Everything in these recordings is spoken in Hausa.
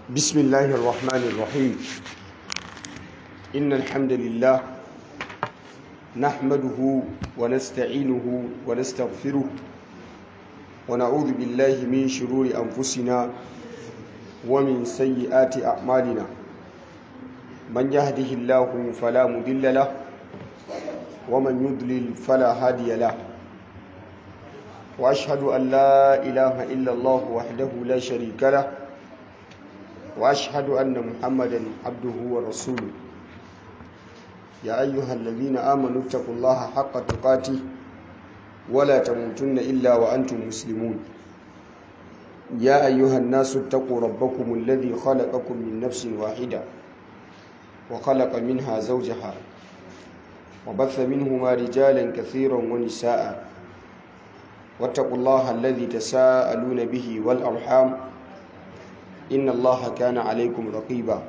بسم الله الرحمن الرحيم إن الحمد لله نحمده ونستعينه ونستغفره ونعوذ بالله من شرور أنفسنا ومن سيئات أعمالنا من يهده الله فلا مضل له ومن يضلل فلا هادي له وأشهد أن لا إله إلا الله وحده لا شريك له وأشهد أن محمدا عبده ورسوله يا أيها الذين آمنوا اتقوا الله حق تقاته ولا تموتن إلا وأنتم مسلمون يا أيها الناس اتقوا ربكم الذي خلقكم من نفس واحدة وخلق منها زوجها وبث منهما رجالا كثيرا ونساء واتقوا الله الذي تساءلون به والأرحام إن الله كان عليكم رقيبا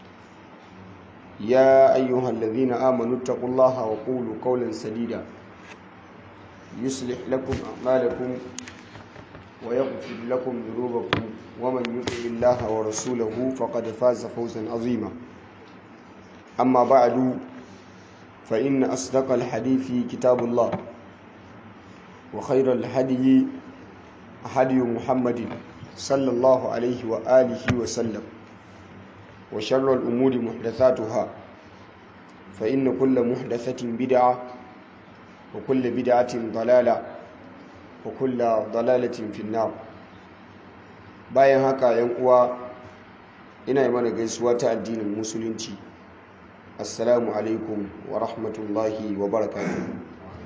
يا أيها الذين آمنوا اتقوا الله وقولوا قولا سديدا يصلح لكم أعمالكم ويغفر لكم ذنوبكم ومن يطع الله ورسوله فقد فاز فوزا عظيما أما بعد فإن أصدق الحديث كتاب الله وخير الهدي هدي محمد صلى الله عليه وآله وسلم وشر الأمور محدثاتها فإن كل محدثة بدعة وكل بدعة ضلالة وكل ضلالة في النار bayan haka yan uwa ina yi mana gaisuwa ta addinin musulunci assalamu alaikum wa rahmatullahi wa barakatuh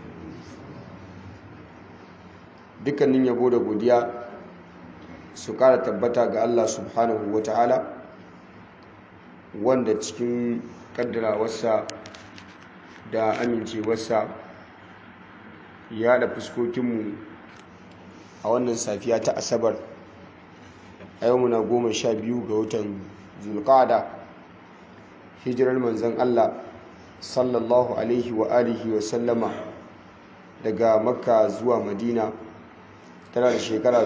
dukkanin yabo da godiya su kara tabbata ga Allah subhanahu wa ta'ala wanda cikin kaddarawarsa da amincewarsa ya da fuskokinmu a wannan safiya ta asabar a yau muna goma sha biyu ga watan zulkada hijirar manzan Allah sallallahu alaihi wa alihi wa sallama daga makka zuwa madina tana da shekara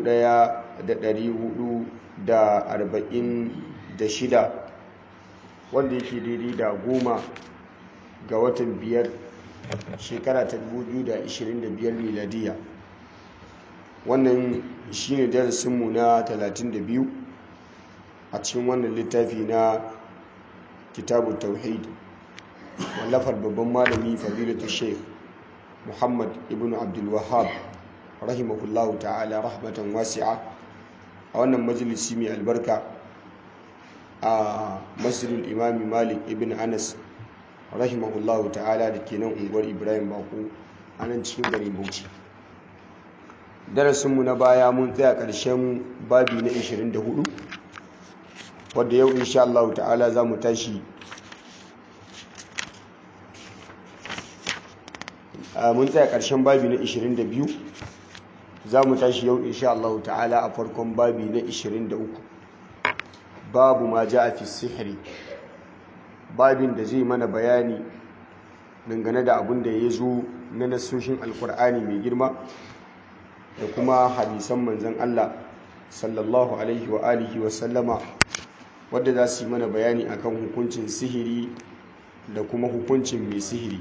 1446 wanda yake daidai da goma ga watan biyar shekara ta 2025 miladiya wannan shine darasinmu na 32 a cikin wannan littafi na kitabu tauhid wallafar babban malami fadilatu sheikh muhammad ibn abdulwahab rahimahullahu ta'ala rahmatan wasi'a a wannan majalisi mai albarka a masjidul imami malik ibn anas rahimahullahu ta'ala da ke nan unguwar ibrahim bako a nan cikin garin bauchi darasinmu na baya mun tsaya ƙarshen babi na 24 wadda yau insha Allah ta'ala za mu tashi mun tsaya ƙarshen babi na 22 za mu tashi yau insha Allah ta'ala a farkon babi na 23 babu ma ja a fi sihiri babin da zai mana bayani dangane da abin da ya zo na nasoshin alkur'ani mai girma da kuma hadisan manzan Allah sallallahu alaihi wa alihi wa sallama wadda za su yi mana bayani akan hukuncin sihiri da kuma hukuncin mai sihiri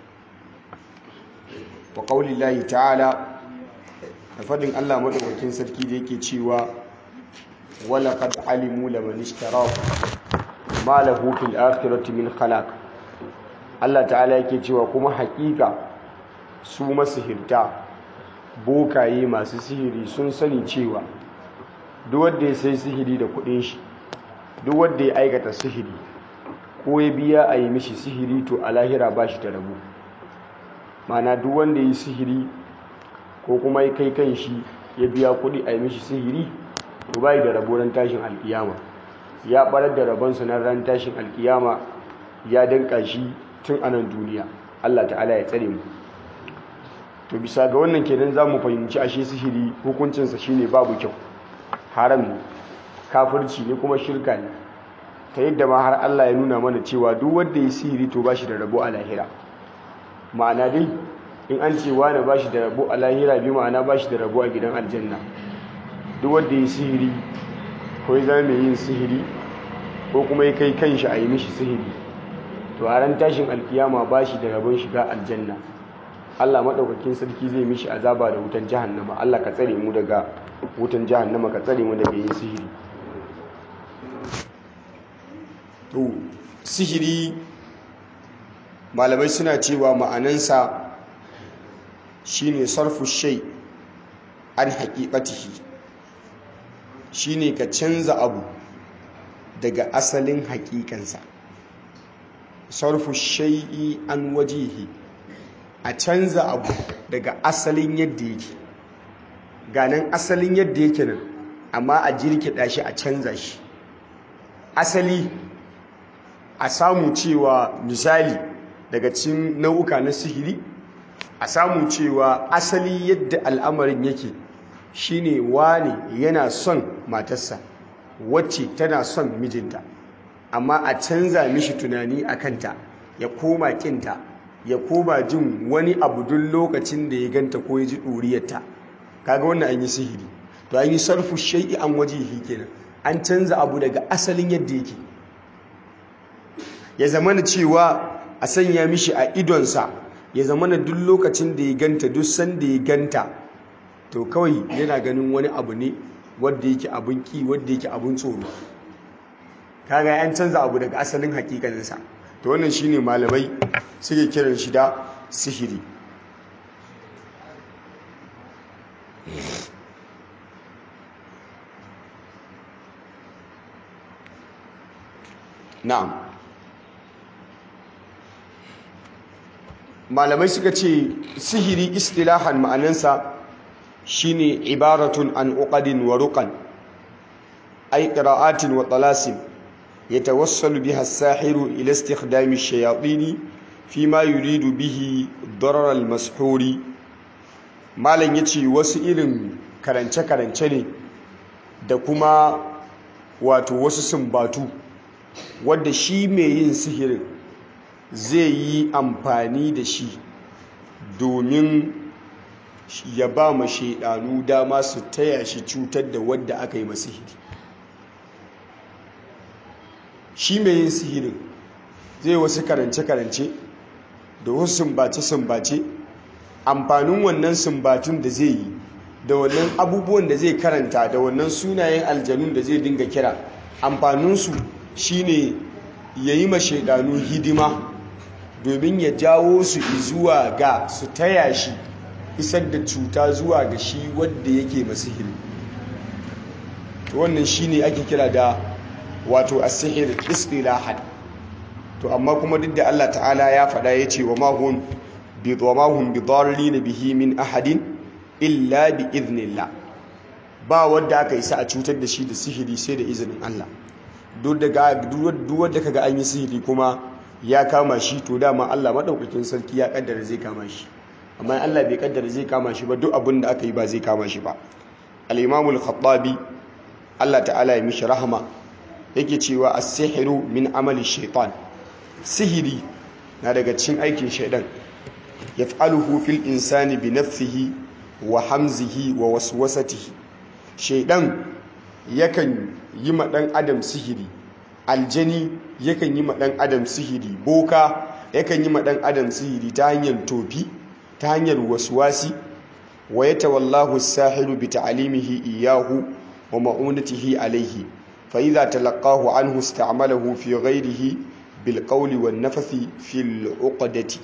wa ƙaulillahi ta'ala da faɗin Allah maɗaukakin sarki da yake cewa wala qad alimu laman ishtarahu ma lahu fil akhirati min khalaq Allah ta'ala yake cewa kuma haƙiƙa su masihirta bokaye masu sihiri sun sani cewa duk wanda ya sai sihiri da kuɗin shi duk wanda ya aikata sihiri ko ya biya a yi mishi sihiri to a lahira ba shi da rabu mana duk wanda ya yi sihiri ko kuma ya kai kan shi ya biya kuɗi a yi mishi sihiri to bai da rabo ran tashin alkiyama ya barar da rabonsa na ran tashin alkiyama ya danka shi tun anan duniya Allah ta'ala ya tsare mu to bisa ga wannan kenan za mu fahimci ashe sihiri hukuncinsa shine babu kyau haram ne kafirci ne kuma shirka ne ta yadda ma har Allah ya nuna mana cewa duk wanda ya sihiri to ba shi da rabo a lahira ma'ana dai in an ce wani ba shi da rabo a lahira bi ma'ana ba shi da rabo a gidan aljanna duk wanda ya sihiri ko ya zama mai yin sihiri ko kuma ya kai kanshi a yi mishi sihiri to a ran tashin alkiyama ba shi da rabon shiga aljanna Allah maɗaukakin sarki zai mishi azaba da wutan jahannama Allah ka tsare mu daga wutan jahannama ka tsare mu daga yin sihiri to sihiri malamai suna cewa ma'anansa shine sarfu shay an haqiqatihi shine ka canza abu daga asalin haƙiƙansa sarfu shay'i an wajihi a canza abu daga asalin yadda yake ganin asalin yadda yake nan amma a jirkida shi a canza shi asali a samu cewa misali daga cikin nau'uka na sihiri a samu cewa asali yadda al'amarin yake shine wane yana son matarsa wacce tana son mijinta amma a canza mishi tunani a kanta ya koma kinta ya koma jin wani abu duk lokacin da ya ganta ko ya ji ɗuriyarta kaga wannan an yi sihiri to an yi sarfu shai'i an wajihi kenan an canza abu daga asalin yadda yake ya zama na cewa a sanya mishi a idonsa ya zama na duk lokacin da ya ganta duk sanda ya ganta to kawai yana ganin wani abu ne wadda yake abin ki wadda yake abin tsoro kaga an canza abu daga asalin hakikaninsa to wannan shine malamai suke kiran shi da sihiri na'am malamai suka ce sihiri istilahan ma'anansa shine ibaratun an uqadin wa ruqan ay qira'atin wa talasim yatawassalu biha as-sahiru ila istikhdami ash-shayatin fima yuridu bihi darar al-mashhuri malam yace wasu irin karance karance ne da kuma wato wasu sumbatu wadda shi mai yin sihirin zai yi amfani da shi domin ya ba ma shaidanu dama su taya shi cutar da wadda aka yi masihiri shi mai yin sihirin zai wasu karance-karance da wasu sumbace-sumbace amfanin wannan sumbatun da zai yi da wannan abubuwan da zai karanta da wannan sunayen aljanun da zai dinga kira amfaninsu shine ya yi ma shaidanu hidima domin ya jawo su zuwa ga su taya shi isar da cuta zuwa ga shi wadda yake masihiri wannan shine ake kira da wato asihir istilahan to amma kuma duk da Allah ta'ala ya faɗa ya ce wa mahun bi dhamahum bi dharrin bihi min ahadin illa bi idnillah ba wanda aka isa a cutar da shi da sihiri sai da izinin Allah duk wadda kaga an yi sihiri kuma ya kama shi to dama Allah maɗaukakin sarki ya kaddara zai kama shi amma Allah bai kaddara zai kama shi ba duk abin da aka yi ba zai kama shi ba al-imamul khattabi Allah ta'ala ya mishi rahama yake cewa as-sihru min amali shaitan sihiri na daga cikin aikin shaidan yaf'aluhu fil insani bi nafsihi wa hamzihi wa waswasatihi shaidan yakan yi ma ɗan adam sihiri aljani yakan yi ma ɗan adam sihiri boka yakan yi ma ɗan adam sihiri ta hanyar tofi ta hanyar waswasi wa ya tawallahu sahiru bi ta'alimihi iyahu wa ma'unatihi alaihi fa idza talaqahu anhu ista'malahu fi ghayrihi bil qawli wan nafathi fil uqdati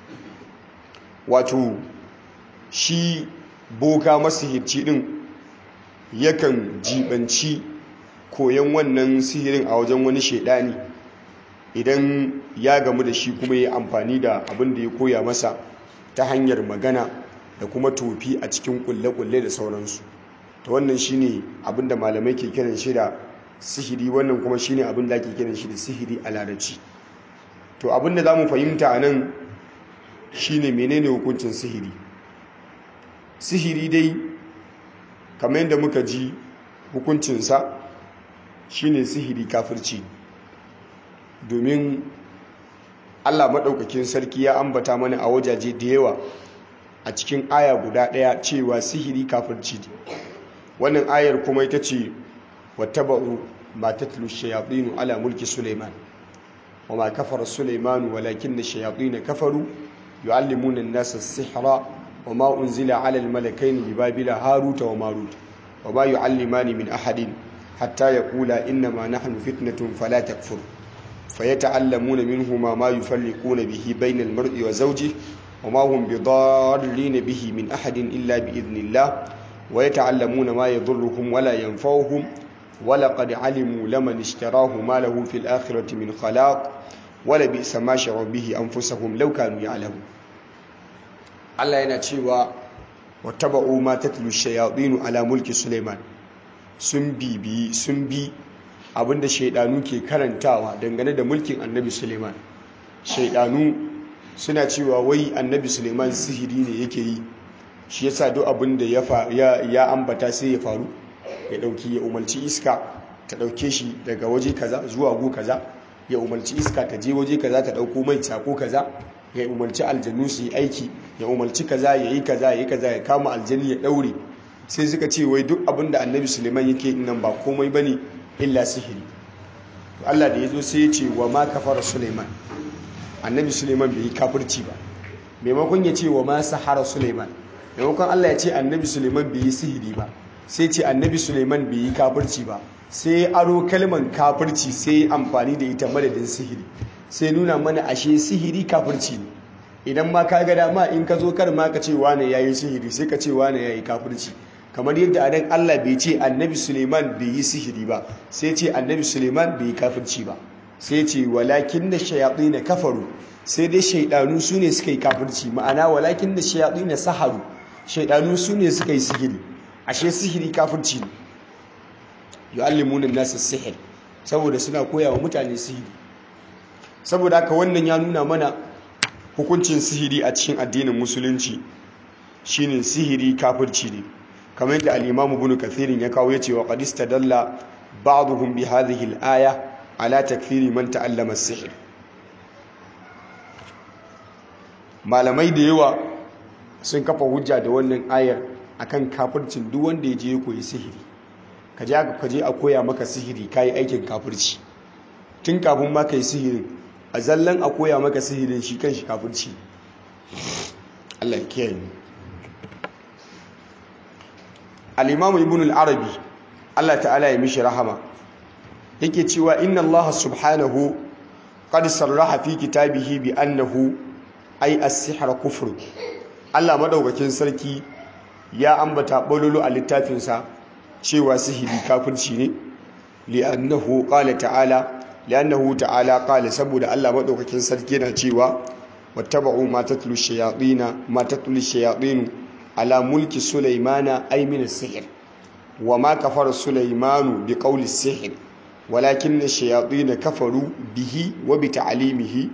wato shi boka masihirci din yakan jibanci koyon wannan sihirin a wajen wani shaidani idan ya gamu da shi kuma ya amfani da abin da ya koya masa ta hanyar magana da kuma tofi a cikin kulle-kulle da sauransu ta wannan shine abin da malamai ke kiran shi da sihiri wannan kuma shine abin da ake kiran shi da sihiri a larabci to abin da za mu fahimta a nan shine menene hukuncin sihiri sihiri dai kamar yadda muka ji hukuncinsa shine sihiri kafirci domin allah maɗaukakin sarki ya ambata mana a wajaje da yawa a cikin aya guda ɗaya cewa sihiri kafirci wannan ayar kuma ita ce wattaba'u ma tatlu ash-shayatin ala mulki sulaiman wama kafara sulaiman walakinna ash-shayatin kafaru yu'allimuna an-nasa as-sihra wama unzila ala al-malakaini bi babila haruta wa marut wama yu'allimani min ahadin hatta yaqula innama nahnu fitnatun fala takfur فيتعلمون منهما ما يفرقون به بين المرء وزوجه وما هم بضارين به من أحد إلا بإذن الله ويتعلمون ما يضرهم ولا ينفعهم ولقد علموا لمن اشتراه ما له في الآخرة من خلاق ولبئس ما شروا به أنفسهم لو كانوا يعلمون الله ينتشيوا واتبعوا ما تتلو الشياطين على ملك سليمان سنبي بي سنبي abinda shaidanu ke karantawa dangane da mulkin annabi suleiman shaidanu suna cewa wai annabi suleiman sihiri ne yake yi shi yasa duk abinda ya ambata sai ya faru ya dauki ya umarci iska ta dauke shi daga waje kaza zuwa go kaza ya umarci iska ta je waje kaza ta dauko mai sako kaza ya umarci aljanu su yi aiki ya umarci kaza ya yi kaza ya yi kaza ya kama aljani ya daure sai suka ce wai duk abinda annabi suleiman yake nan ba komai bane illa sihiri Allah da ya zo sai ya ce wa ma kafara Suleiman annabi Suleiman bai yi kafirci ba maimakon ya ce wa ma sahara Suleiman maimakon Allah ya ce annabi Suleiman bai yi sihiri ba sai ce annabi Suleiman bai yi kafirci ba sai aro kalman kafirci sai amfani da ita madadin sihiri sai nuna mana ashe sihiri kafirci ne idan ma ka ga dama in ka zo kar ma ka ce wane yayi sihiri sai ka ce wane yayi kafirci kamar yadda adan Allah bai ce annabi Suleiman bai yi sihiri ba sai ce annabi Suleiman bai yi kafirci ba sai ce walakin da shayaɗi na kafaru sai dai shaidanu su ne suka yi kafirci ma'ana walakin da shayaɗi na saharu shaidanu su ne suka yi sihiri ashe sihiri kafirci ne yu'allimuna nasa sihir saboda suna koya wa mutane sihiri saboda haka wannan ya nuna mana hukuncin sihiri a cikin addinin musulunci shine sihiri kafirci ne kamar yadda al-Imam Ibn Kathir ya kawo yace wa qad istadalla ba'dhum bi hadhihi al-aya ala takfiri man ta'allama as-sihr malamai da yawa sun kafa hujja da wannan ayar akan kafircin duk wanda ya je ya koyi sihiri kaje aka kaje a koya maka sihiri kai aikin kafirci tun kafin ma kai sihirin a zallan a koya maka sihirin shi kanshi kafirci Allah ya kiyaye al'imamu ibn al'arabi Allah ta'ala ya mishi rahama yake cewa inna Allah subhanahu qad sarraha fi kitabihi bi annahu ay as-sihr kufr Allah madaukakin sarki ya ambata bololo a littafinsa cewa sihiri kafirci ne li'annahu qala ta'ala li'annahu ta'ala qala saboda Allah madaukakin sarki yana cewa wattaba'u ma tatlu shayatin ma tatlu shayatin ala mulki sulaimana ay min as-sihr wa ma kafara sulaimanu bi qawli as-sihr walakin ash-shayatin kafaru bihi wa bi ta'limihi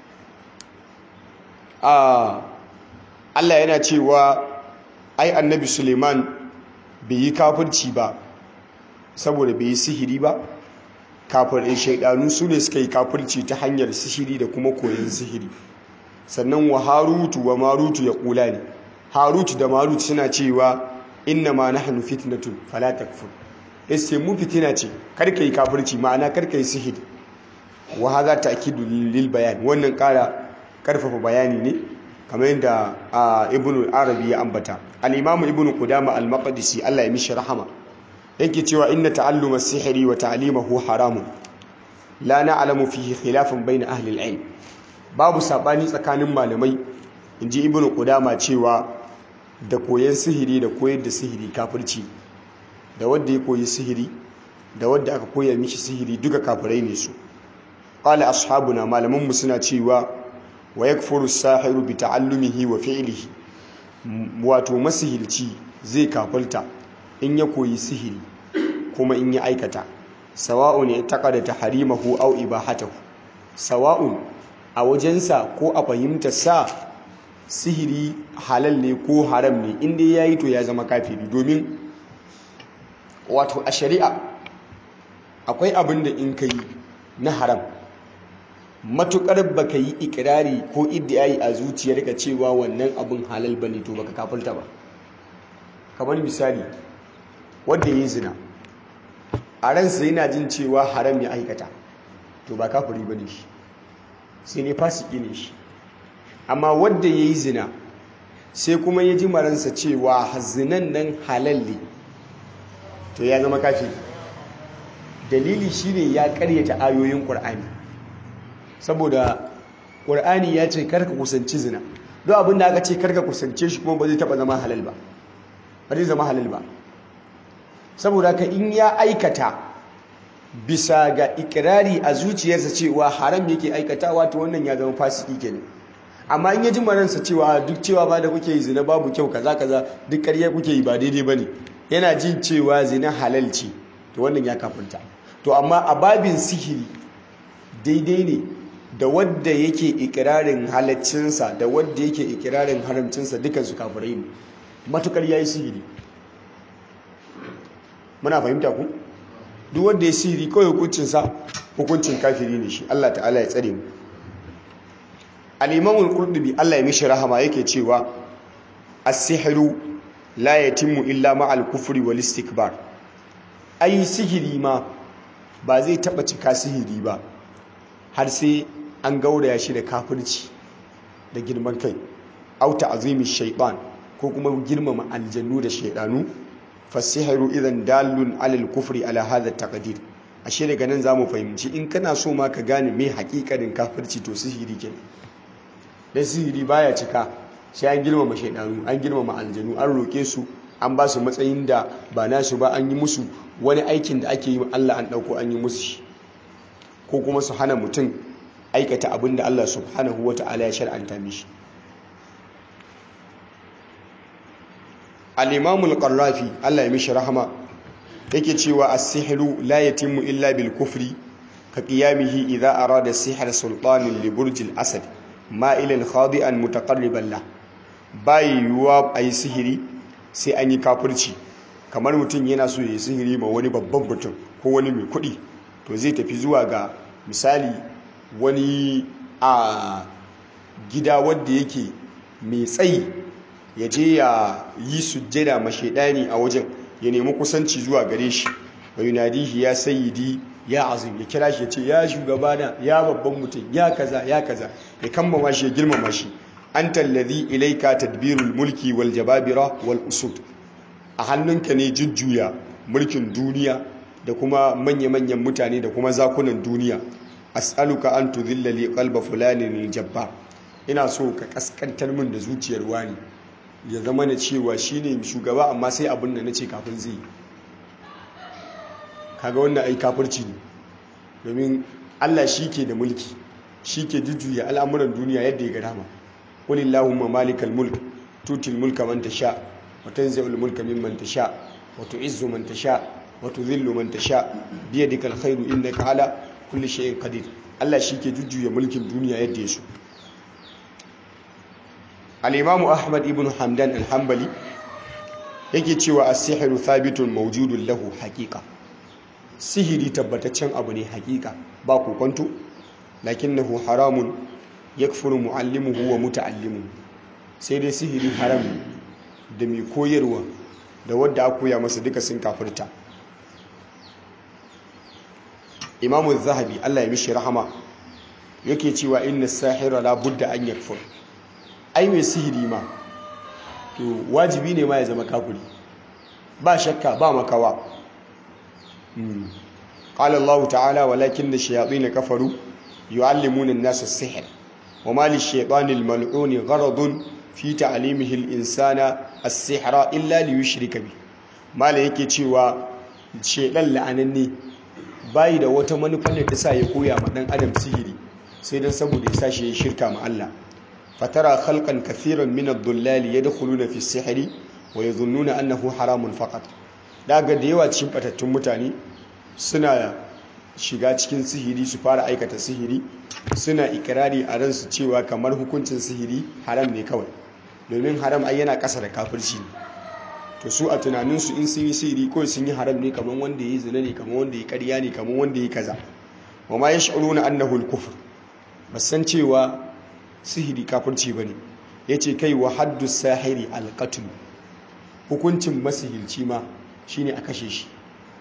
ah Allah yana cewa ai annabi Suleiman bai yi kafirci ba saboda bai yi sihiri ba kafirin shaidanu su ne suka yi kafirci ta hanyar sihiri da kuma koyon sihiri sannan wa harutu wa marutu ya kula ne harutu da marutu suna cewa inna ma nahnu fitnatun fala takfur yace mu fitina ce karka yi kafirci ma'ana karka yi sihiri wa hadha ta'kidu lil bayan wannan kara karfafa bayani ne kamar yadda ibn arabi ya ambata al-imam ibn qudama al-maqdisi Allah ya mishi rahama yake cewa inna ta'alluma as-sihri wa ta'limahu haramun la na'lamu fihi khilafan bayna ahli al-ilm babu sabani tsakanin malamai inji ibn qudama cewa da koyon sihiri da koyar da sihiri kafirci da wanda ya koyi sihiri da wanda aka koya mishi sihiri duka kafirai ne su qala ashabuna malaman mu suna cewa wa yakfuru sahiru bi ta'allumihi wa fi'lihi wato masihirci zai kafirta in ya koyi sihiri kuma in ya aikata sawa'un ya taqada tahrimahu aw ibahatahu sawa'un a wajensa ko a fahimtar sa sihiri halal ne ko haram ne inda yayi to ya zama kafiri domin wato a shari'a akwai abin da in kai na haram matukar baka yi ikirari ko iddiyayi a zuciyarka cewa wannan abin halal bane to baka kafirta ba kamar misali wanda yi zina a ransa yana jin cewa haram ya aikata to ba kafiri ba ne shi sai ne fasiki ne shi amma wadda ya yi zina sai kuma ya ji maransa cewa zinan nan halal ne to ya zama kafiri dalili shine ya karyata ayoyin ƙur'ani saboda ƙur'ani ya ce karka kusanci zina don abin da aka ce karka kusance shi kuma ba zai taɓa zama halal ba ba zai zama halal ba saboda ka in ya aikata bisa ga ikirari a zuciyarsa cewa haram yake aikatawa to wannan ya zama fasiki kenan amma in ya ji maransa cewa duk cewa ba da kuke yi zina babu kyau kaza kaza duk ƙarya kuke yi ba daidai bane yana jin cewa zina halal ce to wannan ya kafinta to amma a babin sihiri daidai ne da wadda yake ikirarin halaccinsa da wadda yake ikirarin haramcinsa dukansu kafirai ne matukar yayi sihiri muna fahimta ku duk wanda ya sihiri kawai hukuncinsa hukuncin kafiri ne shi Allah ta'ala ya tsare mu al-imam al-qurtubi Allah ya mishi rahama yake cewa as-sihru la yatimmu illa ma'al kufri wal istikbar ai sihiri ma ba zai taba cika sihiri ba har sai an gauraya shi da kafirci da girman kai au ta'zimi shaytan ko kuma girmama aljannu da shaydanu fasihiru idan dalun alal kufri ala hadha taqdir ashe daga nan zamu fahimci in kana so ma ka gane me hakikarin kafirci to sihiri ke dan sihiri baya cika sai an girmama shaydanu an girmama aljanu an roke su an ba su matsayin da ba nasu ba an yi musu wani aikin da ake yi Allah an dauko an yi musu shi ko kuma su hana mutum aikata abin da Allah subhanahu wata'ala ya shar'anta mishi al-imamul qarrafi Allah ya mishi rahama yake cewa as-sihru la yatimmu illa bil kufri ka qiyamihi idha arada sihr sultanin li burj al-asad ma'ilan khadi'an mutaqarriban la bai yuwa ayi sihiri sai an yi kafirci kamar mutum yana so ya sihiri ma wani babban mutum ko wani mai kuɗi to zai tafi zuwa ga misali wani a gida wanda yake mai tsayi ya je ya yi sujjada mashaidani a wajen ya nemi kusanci zuwa gare shi wa yunadihi ya sayyidi ya azim ya kira shi ya ce ya shugabana ya babban mutum ya kaza ya kaza ya kammama shi ya girmama shi anta alladhi ilayka tadbirul mulki wal jababira wal usud a hannunka ne jujjuya mulkin duniya da kuma manya-manyan mutane da kuma zakunan duniya as'aluka an tudhilla li qalba fulanin jabbar ina so ka kaskantar min da zuciyar wani ya zama na cewa shine shugaba amma sai abin da nace kafin zai kaga wannan ai kafirci ne domin Allah shi ke da mulki shi ke jujjuya al'amuran duniya yadda ya ga dama qulillahumma malikal mulk tutil mulka man tasha wa tanzi'ul mulka mimman tasha wa tu'izzu man tasha wa tudhillu man tasha biyadikal khairu innaka ala kulli shay'in qadir Allah shi ke jujjuya mulkin duniya yadda ya so al-imam Ahmad ibn Hamdan al-Hanbali yake cewa as-sihru thabitun mawjudun lahu haqiqa sihiri tabbataccen abu ne haqiqa ba ku kwanto lakinnahu haramun yakfuru muallimuhu wa muta'allimuhu sai dai sihiri haram da mai koyarwa da wadda aka koya masa duka sun kafirta imamu zahabi Allah ya mishi rahama yake cewa inna sahira la budda an yakfur ai mai sihiri ma to wajibi ne ma ya zama kafiri ba shakka ba makawa qala Allah ta'ala walakin ash-shayatin kafaru yu'allimuna an-nasa as-sihr wama lish-shaytani al-mal'un gharadun fi ta'limihi al-insana as-sihra illa liyushrika bi mala yake cewa shedan la'ananne bayi da wata manufa da ta sa ya koya ma dan adam sihiri sai dan saboda ya sashi ya shirka ma Allah fatara khalqan kathiran min ad-dullali yadkhuluna fi as-sihri wa yadhunnuna annahu haramun faqat daga da yawa cikin batattun mutane suna shiga cikin sihiri su fara aikata sihiri suna ikirari a ransu cewa kamar hukuncin sihiri haram ne kawai domin haram ai yana ƙasa da kafirci ne to su a tunaninsu in sun yi sihiri kawai sun yi haram ne kamar wanda ya yi zina ne kamar wanda ya karya ne kamar wanda ya kaza wa ma yash'uruna annahu al-kufr basan cewa sihiri kafirci bane yace kai wa haddu sahiri al hukuncin masihirci ma shine a kashe shi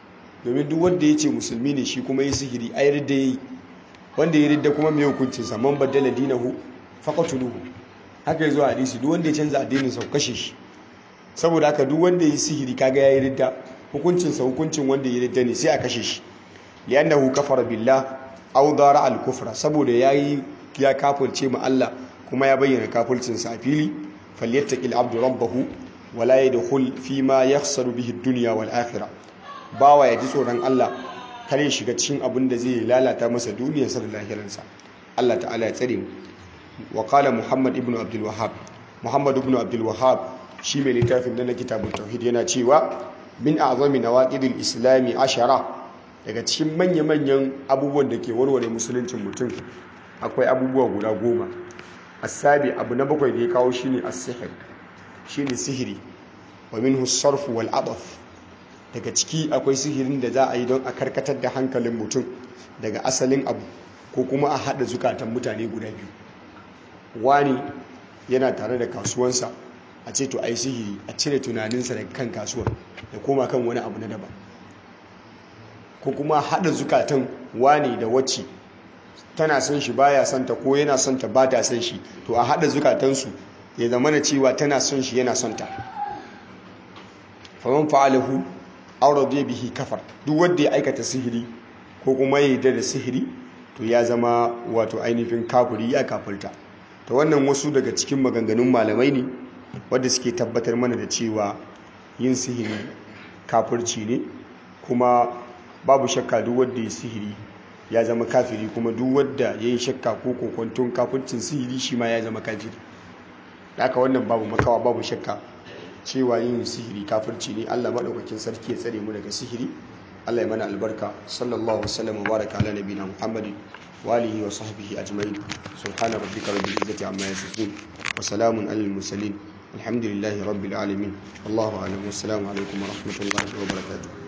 domin duk wanda ya ce musulmi ne shi kuma yi sihiri ai ridda yayi wanda ya ridda kuma mai hukuncin sa man baddala dinahu faqatuluhu haka yazo hadisi duk wanda ya canza addinin sa kashe shi saboda haka duk wanda yi sihiri kaga yayi ridda hukuncin sa hukuncin wanda ya ridda ne sai a kashe shi li'annahu kafara billah aw dara al-kufra saboda yayi ya kafirce ma Allah kuma ya bayyana kafircin sa a fili falyattaqil abdu rabbahu wala yadkhul fi ma yakhsaru bihi ad-dunya wal akhirah bawa ya ji tsoron Allah kar ya shiga cikin abin da zai lalata masa duniyarsa da lahiransa Allah ta'ala ya tsare mu wa qala muhammad ibn abdul wahhab muhammad ibn abdul wahhab shi mai littafin na kitabut tauhid yana cewa min a'zami nawaqidil islami ashara daga cikin manya-manyan abubuwan da ke warware musuluncin mutum akwai abubuwa guda goma asabi abu na bakwai da ya kawo shine as-sihr shine sihiri wa minhu as-sarf wal adaf daga ciki akwai sihirin da za a yi don a karkatar da hankalin mutum daga asalin abu ko kuma a hada zukatan mutane guda biyu wani yana tare da kasuwansa a ce to ai sihiri a cire tunaninsa daga kan kasuwar da koma kan wani abu na daban ko kuma hada zukatan wani da wacce tana son shi baya son ta ko yana son ta ba ta son shi to a hada zukatansu ya zama na cewa tana son shi yana son ta faman fa'alahu aw radiya bihi kafar duk wanda ya aikata sihiri ko kuma ya yarda da sihiri to ya zama wato ainihin kafiri ya kafirta to wannan wasu daga cikin maganganun malamai ne wanda suke tabbatar mana da cewa yin sihiri kafirci ne kuma babu shakka duk wanda ya sihiri ya zama kafiri kuma duk wanda ya yi shakka ko kokontun kafircin sihiri shi ma ya zama kafiri haka wannan babu makawa babu shakka cewa yin sihiri kafirci ne Allah maɗaukakin sarki ya tsare mu daga sihiri Allah ya mana albarka sallallahu wasallam wa baraka ala nabiyina Muhammadin wa alihi wa sahbihi ajma'in subhana rabbika rabbil izzati amma yasifun wa salamun alal mursalin alhamdulillahi rabbil alamin wallahu a'lam wassalamu alaikum wa rahmatullahi wa barakatuh